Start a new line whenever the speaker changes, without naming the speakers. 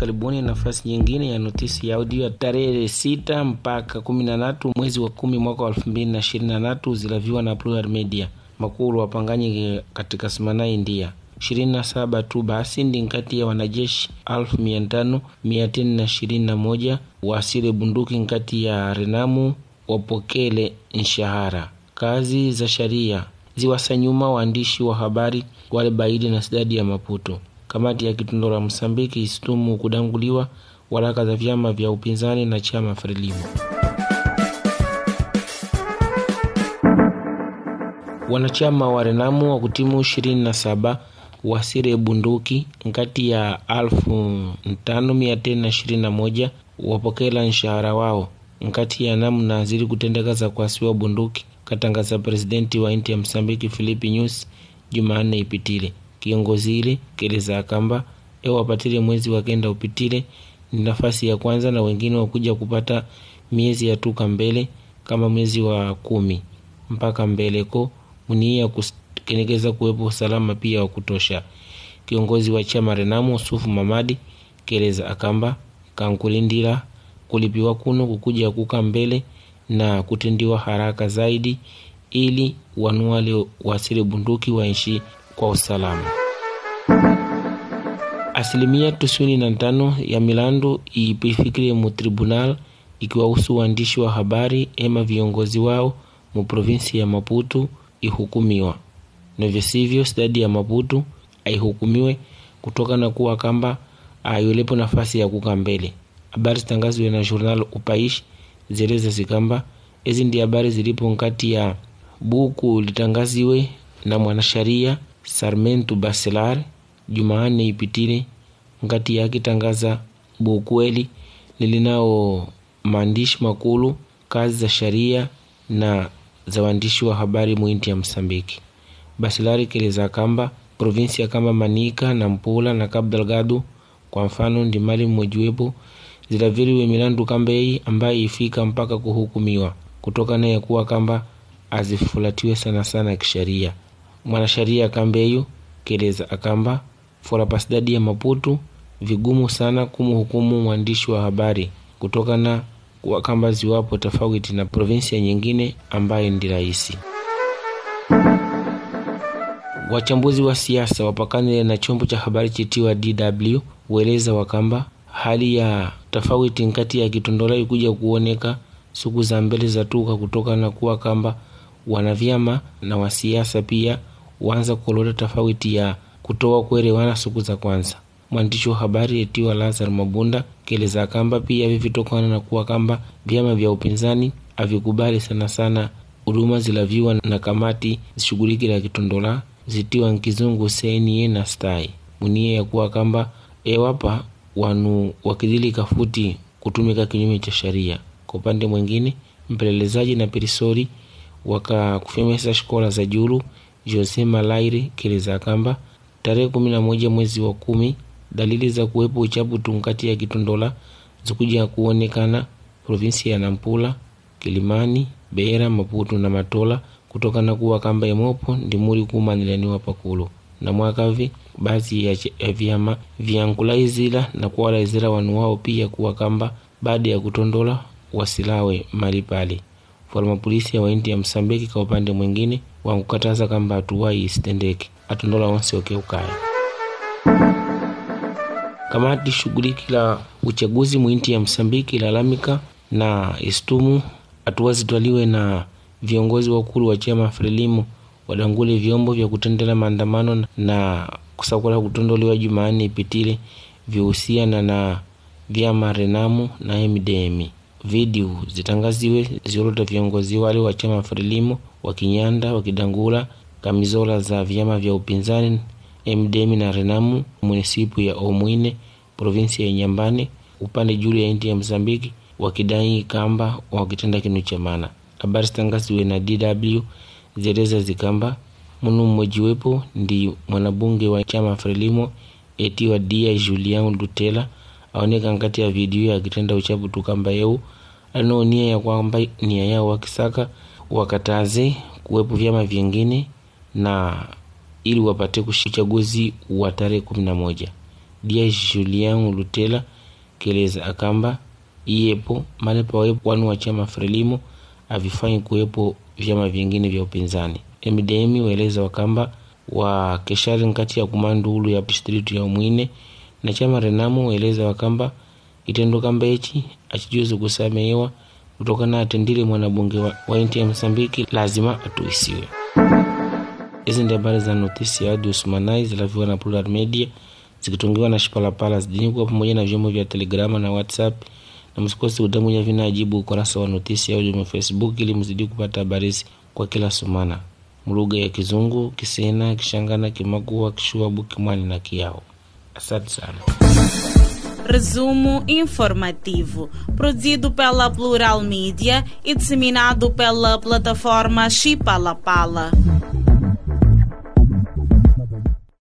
karibuni nafasi nyingine ya notisi ya audio ya tarehe sita mpaka kumi na tatu mwezi wa kumi mwaka wa elfu mbili na ishirini na tatu zilaviwa na Plural Media makulu wapanganyi katika simana India ishirini na saba tu basi ndi nkati ya wanajeshi alfu mia tano mia tini na ishirini na moja wasile bunduki nkati ya Renamu wapokele nshahara kazi za sharia ziwasanyuma waandishi wa habari wale baidi na sidadi ya Maputo. Kamati ya Kitundora Msambiki isitumu kudanguliwa waraka za vyama vya upinzani na chama Frelimo. Wanachama wa Renamu wa kutimu ishirini na saba wasire bunduki nkati ya alfu tano mia tena ishirini na moja wapokela nshahara wao nkati ya namna zili kutendeka za kuasiwa bunduki katangaza presidenti wa inti ya Msambiki Filipi Nyusi Jumanne ipitile. Kiongozi ile keleza akamba ewapatile mwezi wa kenda upitile ni nafasi ya kwanza na wengine wakuja kupata miezi ya tuka mbele kama mwezi wa kumi mpaka mbeleko munia kukenekeza kuwepo usalama pia wa kutosha. Kiongozi wa chama Renamu Sufu Mamadi keleza akamba kankulindila kulipiwa kuno kukuja kuka mbele na kutendiwa haraka zaidi ili wanuwale wasile bunduki waishi kwa usalama. Asilimia tisini na tano ya milandu ipifikire mu tribunal ikiwahusu waandishi wa habari ema viongozi wao mu provinsi ya Maputo ihukumiwa, navyo sivyo stadi ya Maputo aihukumiwe kutoka na kuwa kamba ayolepo nafasi ya kuka mbele. Habari zitangazwe na journal Upaishi zeleza zikamba ezi ndi habari zilipo nkati ya buku litangaziwe na mwanasharia Sarmentu Baselar Jumaane ipitile nkati yake tangaza bukweli lilinao maandishi makulu kazi za sharia na za waandishi wa habari mwinti ya Msambiki. Baselari keleza kamba provinsi ya kamba Manika na Mpula na Cabo Delgado kwa mfano ndi mali mmojiwepo zilaviliwe milandu kambei ambaye ifika mpaka kuhukumiwa kutokana ya kuwa kamba azifulatiwe sana sana kisheria. Mwanasheria kambeyo keleza akamba fora pasidadi ya Maputo vigumu sana kumhukumu mwandishi wa habari kutokana kuwa kamba ziwapo tofauti na provinsia nyingine ambaye ndi rahisi. Wachambuzi wa siasa wapakane na chombo cha habari chitiwa DW hueleza wakamba hali ya tofauti nkati ya Kitondola ikuja kuoneka siku za mbele za tuka kutokana na kuwa kamba wanavyama na wasiasa pia waanza kuleta tofauti ya kutoa kuelewana siku za kwanza. Mwandishi wa habari etiwa Lazar Mabunda keleza kamba pia vivitokana na kuwa kamba vyama vya upinzani avikubali sana sana huduma zilaviwa na kamati zishughulikila Kitondola zitiwa nkizungu senie na stai munie ya kuwa kamba ewapa wanu wakidhilika futi kutumika kinyume cha sheria. Kwa upande mwingine, mpelelezaji na perisori wakakufemesa shikola za julu Jose Malaire keleza kamba tarehe kumi na moja mwezi wa kumi dalili za kuwepo uchapu nkati ya Kitondola zikuja kuonekana provinsi ya Nampula, Kilimani, Beira, Maputo na Matola kutokana kuwa kamba emopo ndimuli kumanilaniwa pakulu na mwakavi baadhi ya, ya vyama vyankulaizila na kuwalaizila wanu wao pia kuwa kamba baada ya kutondola wasilawe mali pale forma polisi ya waindi ya Msambiki kwa upande mwingine wankukataza kamba atuwai isitendeke atondola wonse okeukaya kamati shughuliki la uchaguzi mwinti ya Msambiki lalamika na istumu hatua zitwaliwe na viongozi wakulu wa chama Frelimu wadangule vyombo vya kutendela maandamano na kusakula kutondolewa Jumanne ipitile vihusiana na vyama Renamu na MDM. Video zitangaziwe ziolota viongozi wale wa chama Frelimu wakinyanda wakidangula kamizola za vyama vya upinzani MDM na Renamu munisipu ya Omwine provinsi ya Nyambane upande juu ya inti ya Mzambiki wakidai kamba wakitenda kinu cha maana. Habari zitangaziwe na DW zeleza zikamba munu mmojiwepo ndi mwanabunge wa chama Frelimo etiwa dia Julian Lutela aoneka nkati ya video akitenda uchapu tukamba yeu alino nia ya kwamba nia yao wakisaka wakataze kuwepo vyama vingine na ili wapate uchaguzi wa tarehe kumi na moja Dias Julian Lutela keleza akamba iyepo male pawepo wanu wa chama Frelimo avifanyi kuwepo vyama vingine vya upinzani. MDM waeleza wakamba wa keshari nkati ya kumandulu ya distritu ya Umwine na chama Renamo waeleza wakamba kitendo kamba ichi achijuzu kusamehewa kutokana atendile mwanabunge wa, wa inti ya Msambiki lazima atuisiwe. Hizi ndi habari za notisi ya audio Usumanai zilaviwa na Plural Media zikitungiwa na Shipalapala zijini kuwa pamoja na vyombo vya Telegrama na WhatsApp, na msikose utamunya vina ajibu ukurasa wa notisi ya audio wa Facebook ili mzidi kupata habari kwa kila sumana mlugha ya Kizungu, Kisena, Kishangana, Kimakua, Kishuabu, Kimwani na Kiao. Asante sana.
Resumo informativo, produzido pela Plural Mídia e disseminado pela plataforma Chipalapala.